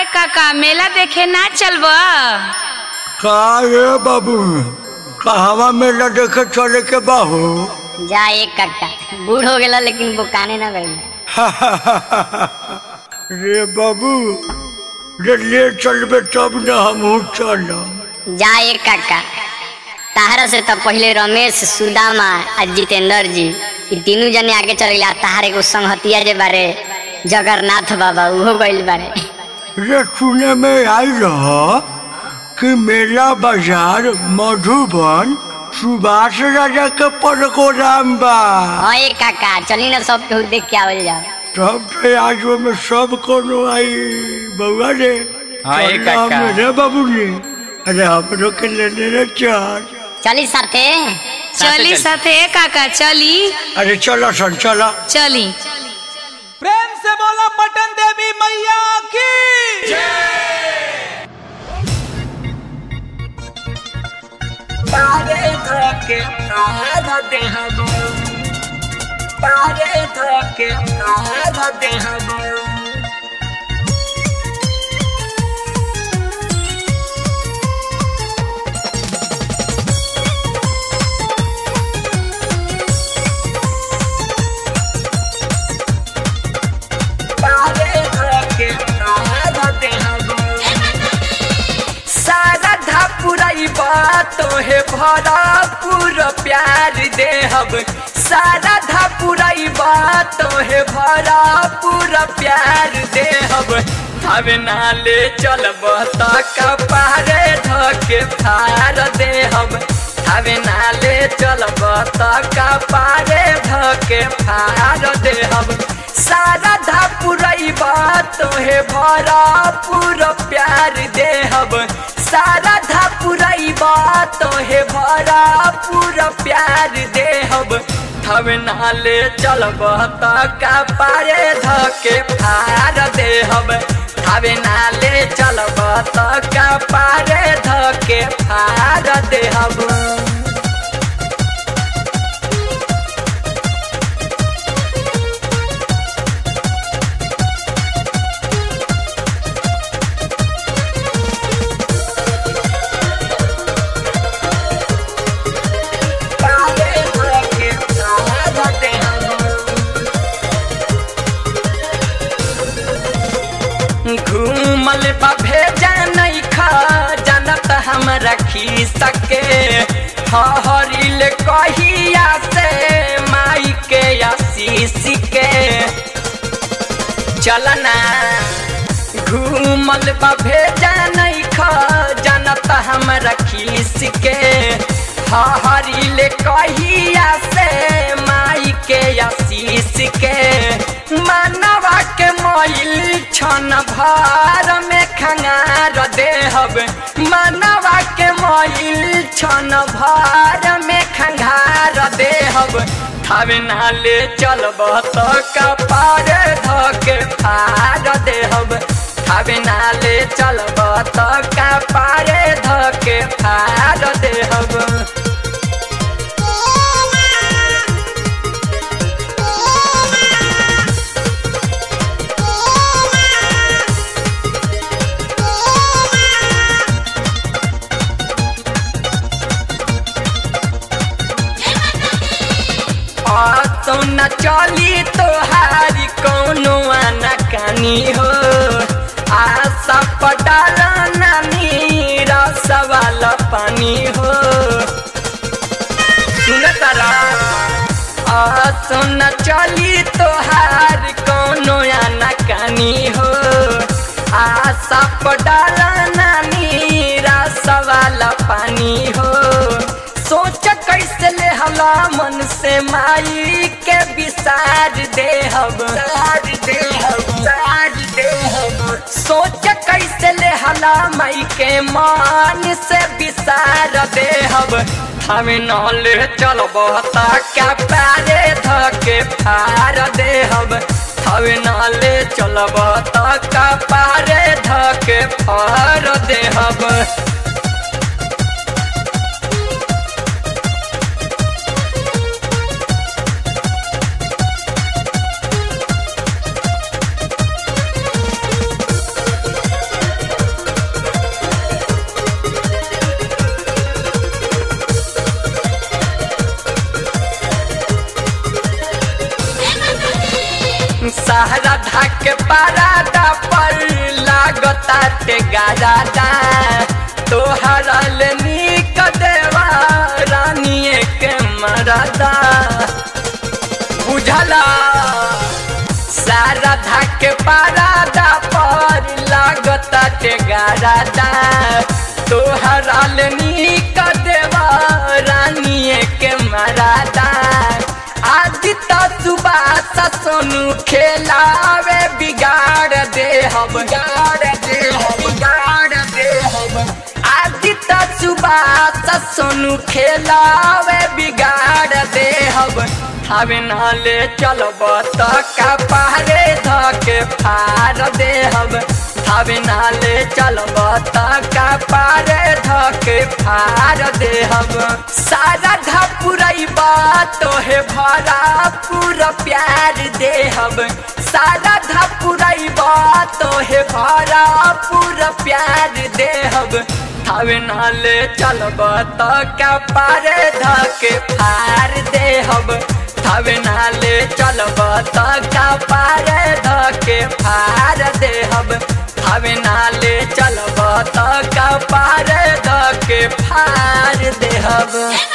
काका मेला देखे ना चलब का रे बाबू कहवा मेला देखे चले के बाहू जा एक कट्टा बूढ़ हो गेला लेकिन बुकाने ना गई रे बाबू रे ले चलबे तब न हमहू चलब जा एक कट्टा ताहरा से तब पहले रमेश सुदामा आ जितेंद्र जी ई तीनों जने आगे चल गया ताहर एगो संगहतिया जे बारे जगन्नाथ बाबा उहो गइल बारे रे सुने में आई रह कि मेला बाजार मधुबन सुभाष राजा के प्रोग्राम बा हाँ एक काका चली ना सब केहू देख के आवल जाओ तब तो आज में सब कोनो आई बउआ रे हाँ, ये चल काका। हम रे बाबू रे अरे हमरो के लेने रे चल चली साथे चली चल। साथे काका चली अरे चलो सन चलो चली प्रेम से बोला पटन देवी मैया की सारधा पुरैबा तोहे भरा पूरा प्यार देहब सारधा पुरैबा तोहे भरा पूरा प्यार देहब हवे नाले चलब त कपारे धके फार देहब हवे नाले चलब त कपारे धके फार देहब सारधा पुरैबा तोहे भरा पूरा प्यार देहब सारधा पुरैबा तोहे भरा पूरा प्यार देहब हवे नाले चलब त कपारे धके फार देहब हवे नाले चलब त कपारे धके फार देहब घूमल बा भेजा नहीं खा जानत हमरा खी सके हरिल कहिया से माई के आशीष के चलना घूमल बा भेजा नहीं खा जानत हमरा खीस के हरिल कहिया से माई के आशीष के मानवा के मोइल छन भार में खंगार देहब मानवा के मोइल छन भार में खंगार देहब थावे नाले चलब त कपार धके फार देहब थावे नाले चलब त कपार धके फार देहब तो न चली तोहारी कौनो आना कानी हो आशा पटाल नानी रसवाला पानी हो सुन तारा आ सुन चली तोहार कौनो आना कानी हो आशा पटाल नानी रसवाला पानी हो सोच कैसे ले हला मन से माई के विसार देहब सोच कैसे ले हला माई के मान से विसार देहब हमें नले चलब ता क्या पारे धके फार देहब हमें नले चलब ता का पारे धके फार देहब गारादा तोहरा ले निक देवा रानिए के मरदा बुझला सारा धाके पारादा पर लागता ते गारादा तोहरा ले निक देवा रानिए के मरादा आदि त सुबास सोनू खेलावे बिगाड़ दे हम बिगाड़ दे हम बिगाड़ दे हम आदि त सुबास सोनू खेलावे बिगाड़ दे हम हवे नाले चलब त का पारे धके फार दे हम हवे नाले चलब त का पारे धके फार दे हम सारा धपुरई बात तोहे भरा पूरा प्यार दे हम सारा धपुरई बात तोहे भरा पूरा प्यार दे हम हवे नाले चलब त का पारे धके फार दे हम हवे नाले चलब त का पारे धके फार दे हम हवे नाले चलब त का पारे धके फार दे हम